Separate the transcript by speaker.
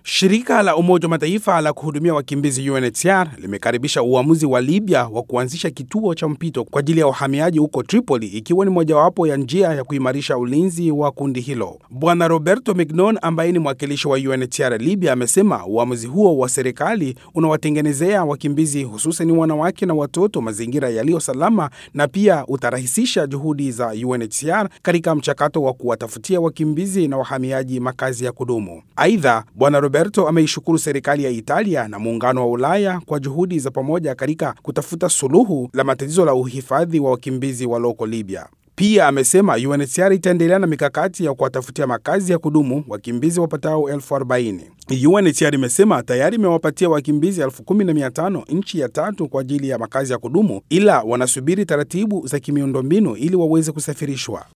Speaker 1: Shirika la Umoja wa Mataifa la kuhudumia wakimbizi UNHCR limekaribisha uamuzi wa Libya wa kuanzisha kituo cha mpito kwa ajili ya wahamiaji huko Tripoli, ikiwa ni mojawapo ya njia ya kuimarisha ulinzi wa kundi hilo. Bwana Roberto Mignon ambaye ni mwakilishi wa UNHCR Libya amesema uamuzi huo wa serikali unawatengenezea wakimbizi hususan wanawake na watoto mazingira yaliyo salama na pia utarahisisha juhudi za UNHCR katika mchakato wa kuwatafutia wakimbizi na wahamiaji makazi ya kudumu. Aidha, Bwana Roberto ameishukuru serikali ya Italia na muungano wa Ulaya kwa juhudi za pamoja katika kutafuta suluhu la matatizo la uhifadhi wa wakimbizi walioko Libya. Pia amesema UNHCR itaendelea na mikakati ya kuwatafutia makazi ya kudumu wakimbizi wapatao elfu arobaini. UNHCR imesema tayari imewapatia wakimbizi elfu kumi na mia tano nchi ya tatu kwa ajili ya makazi ya kudumu, ila wanasubiri taratibu za kimiundombinu ili waweze kusafirishwa.